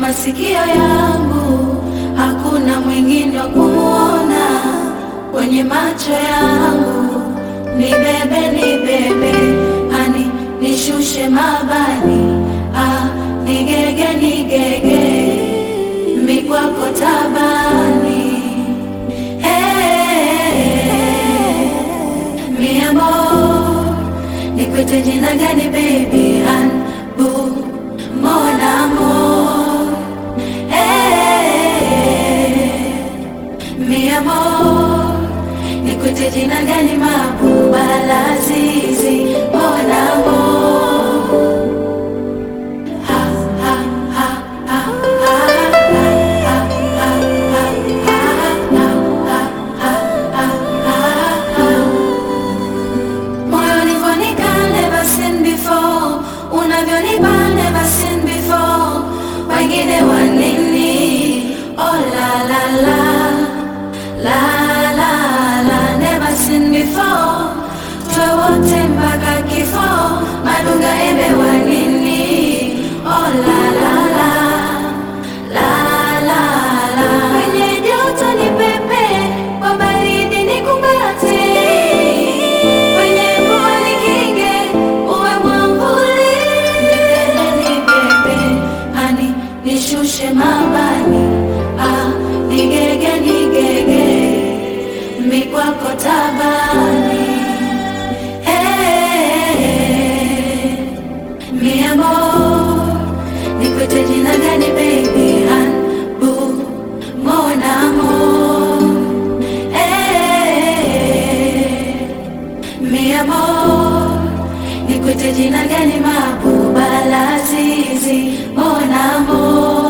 masikio yangu, hakuna mwingine wa kumuona kwenye macho yangu. Nibebe, nibebe, hani nishushe mabani, ah, nigege, nigege, mikwako tabani Eh, mi amor, nikwite jina gani baby anbu mon amor Eh, mi amor, nikwite jina gani mabuba lazizi mon amor ha, ha, ha, ha, ha, ha, ha, ha, ha, ha. Moyo ulivyonika never seen before, unavyonipa never seen before. Wengine wa nini? Oh la la la la la la, never seen before. Tuwe wote mpaka kifo, madunga embe wa nini? Oh la la la la la la, kwenye joto ni pepe, kwa baridi ni kumbate, kwenye mvua ni kinge, uwe mwamvuli. Nipende nibebe, hani nishushe mabani, ah, nigege nigege, mikwako tabani Eh, mi amor, nikwite jina gani baby anbu mon amor Eh, mi amor, nikwite jina gani mabuba lazizi mon amor